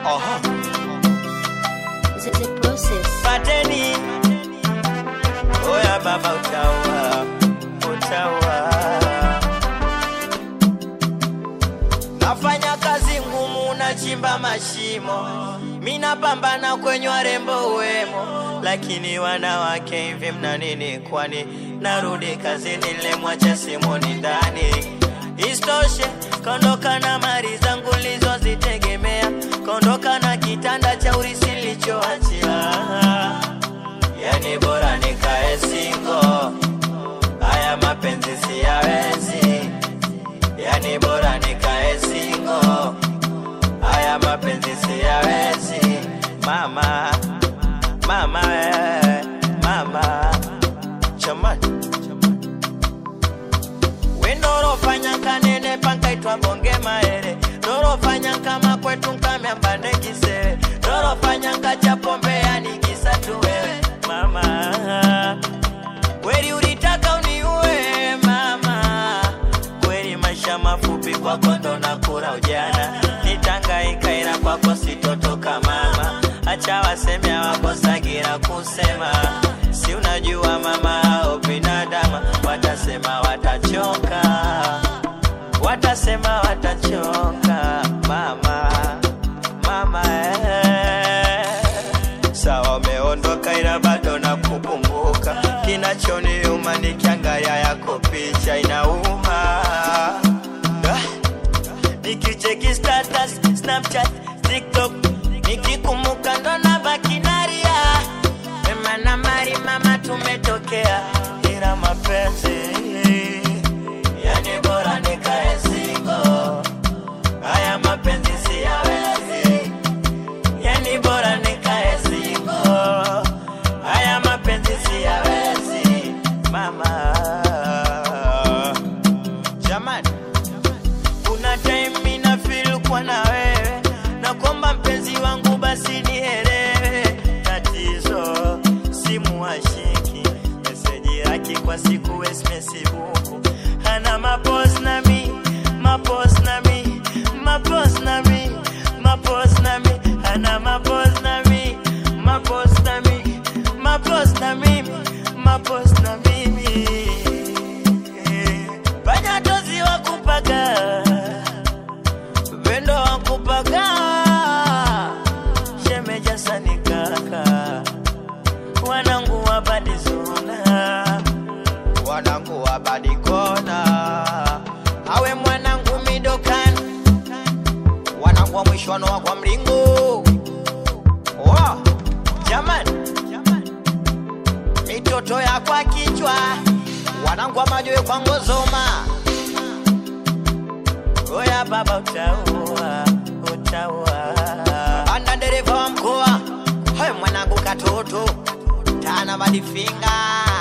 Aha. The, the process. Pateni. Oya baba utaua, utaua. Nafanya kazi ngumu, nachimba mashimo, mina pambana kwenye warembo wemo, lakini wanawake hivi mna nini? Kwani narudi kazini, nilemwacha simoni ndani. Istoshe kondoka na mali zangu nilizozitegemea, kondoka na kitanda cha urisi nilichoachia. Yani bora nikae singo, haya mapenzi siyawezi. Yani bora nikae singo, haya mapenzi siyawezi. Mama, mama, eh, mama, chamani wendorofanya kanene pankaitwa bonge maere dorofanya kama kwetu nkamyamba nekisere dorofanya nkacha pombe yanikisa tu wewe mama kweli ulitaka uniue mama kweli maisha mafupi kwako ndo nakura ujana nitangaika ila kwako sitotoka mama acha waseme hawakosagira kusema si unajua mama au binadama watasema watachoka watasema watachoka mama mama eh. sawa umeondoka ila bado nakukumbuka kinachoniuma nikiangalia yako picha inauma ah. nikicheki status snapchat tiktok nikikumbuka ndo nabaki naria wema na mari mama tumetokea ila mapenzi yani bora nikae singo haya mapenzi siyawezi yani bora nikae singo haya mapenzi siyawezi mama jamani kuna time mina feel kwa na wewe na kwamba mpenzi wangu basi nielewe tatizo simu hashiki meseji yake kwa siku esmesibuku hana mapos na mi mapos na mi mapos na mi mapos na mi hana mapos na mi mapos na mi mapos na mimi mapos na mimi fanya tozi wa kupaga vendo wa kupaga shemeja sani kaka wanangu wa badizona wanangu wa badikona awe mwanangu midokani wanangu wa mwishwano wa kwa mlingo wa jamani mitoto ya kwa kichwa wanangu wa majoe kwa ngozoma oya baba utaua utaua anda dereva wa mkoa hayo mwanangu katoto tana madifinga